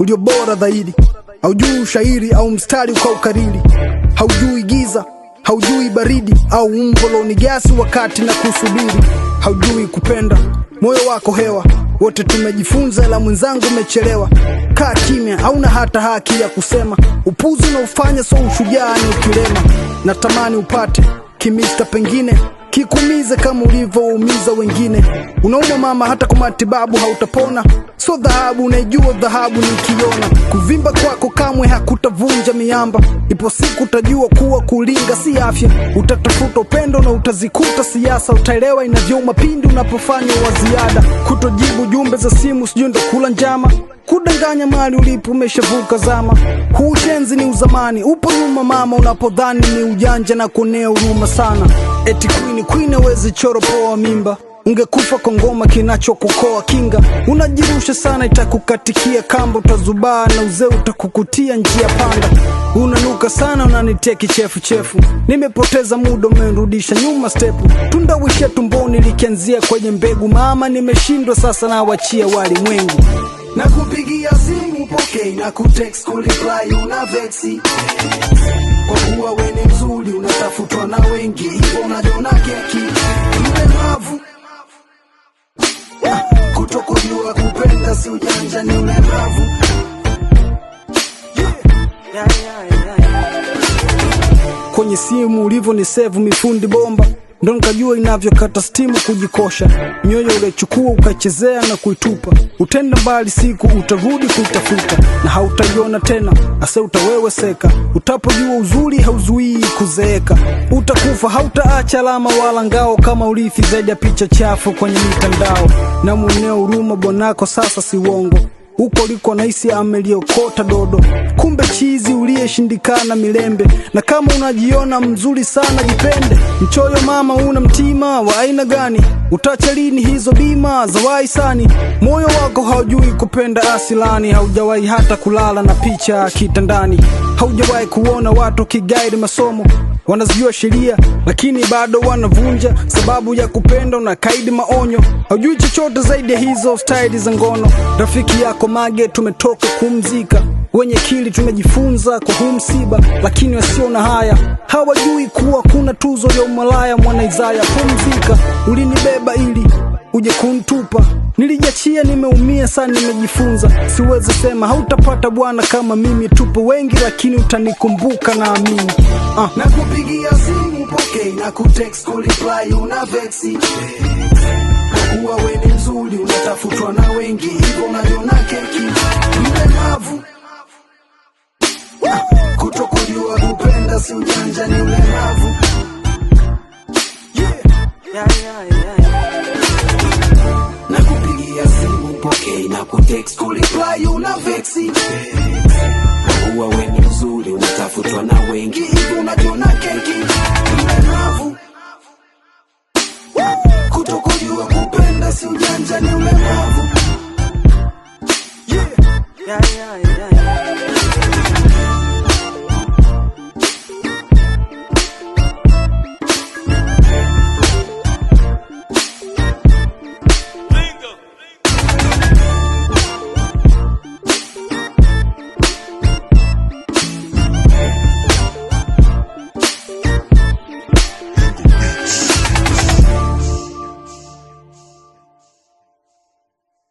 ulio bora zaidi. Haujui ushairi au mstari ukaukariri, haujui giza, haujui baridi au umbo ni gasi wakati na kusubiri, haujui kupenda, moyo wako hewa. Wote tumejifunza, ila mwenzangu umechelewa. Kaa kimya, hauna hata haki ya kusema. Upuzi unaofanya so ushujaa ni ukilema. Natamani upate kimista, pengine kikumize kama ulivyoumiza wengine. Unauma mama, hata kwa matibabu hautapona. So dhahabu unaijua, dhahabu nikiona. Kuvimba kwako kamwe hakutavunja miamba. Ipo siku utajua kuwa kulinga si afya. Utatafuta upendo na utazikuta siasa. Utaelewa inavyouma pindi unapofanya wa ziada. Kutojibu jumbe za simu, sijui ndo kula njama kudanganya mali ulipo umeshavuka zama. Huu ushenzi ni uzamani, upo nyuma mama, unapodhani ni ujanja na kuonea huruma sana. Eti queen queen hawezi choro poa mimba ungekufa kwa ngoma kinachokukoa kinga. Unajirusha sana, itakukatikia kamba, utazubaa na uzee utakukutia njia panda. Unanuka sana, unanitia kichefuchefu, nimepoteza muda, umenirudisha nyuma stepu. Tundawisha tumboni likianzia kwenye mbegu, mama nimeshindwa sasa, nawachia walimwengu na kupigia simu pokei na kutext kureply una vexi kwa kuwa we ni mzuri unatafutwa na wengi hivyo unajiona keki mlemavu Ah, kutokujua kupenda si ujanja ni ulemavu kwenye simu ulivyo ni sevu mifundi bomba ndo nikajua inavyokata stimu kujikosha nyoyo uliochukua ukaichezea na kuitupa utenda mbali siku utarudi kuitafuta na hautaiona tena ase utaweweseka utapojua uzuri hauzuii kuzeeka utakufa hautaacha alama wala ngao kama urithi zaidi ya picha chafu kwenye mitandao na mweneo huruma bwanako sasa si uongo huko liko naisi ameliokota dodo, kumbe chizi uliyeshindikana milembe. Na kama unajiona mzuri sana, jipende. Mchoyo mama, una mtima wa aina gani? Utacha lini hizo bima za wahisani? Moyo wako haujui kupenda asilani, haujawahi hata kulala na picha kitandani, haujawahi kuona watu kigaidi masomo wanazijua sheria lakini bado wanavunja sababu ya kupenda na kaidi maonyo. Haujui chochote zaidi ya hizo staili za ngono. Rafiki yako mage tumetoka kumzika, wenye kili tumejifunza kwa huu msiba, lakini wasio na haya hawajui kuwa kuna tuzo ya umalaya. Mwana Isaya, pumzika, ulinibeba ili uje kuntupa nilijachia, nimeumia sana, nimejifunza. Siwezi sema hautapata bwana kama mimi, tupo wengi lakini utanikumbuka, naamini ah. na kupigia simu pokei na kutext kureply una vexi kwa kuwa we ni mzuri unatafutwa na wengi hivyo unajiona keki mlemavu Ah, kutokujua kupenda si ujanja ni ulemavu na kupigia simu pokei na kutext kureply una vexi kwa kuwa we ni mzuri unatafutwa na wengi hivyo unajiona keki mlemavu kutokujua kupenda si ujanja ni ulemavu yeah, yeah, yeah.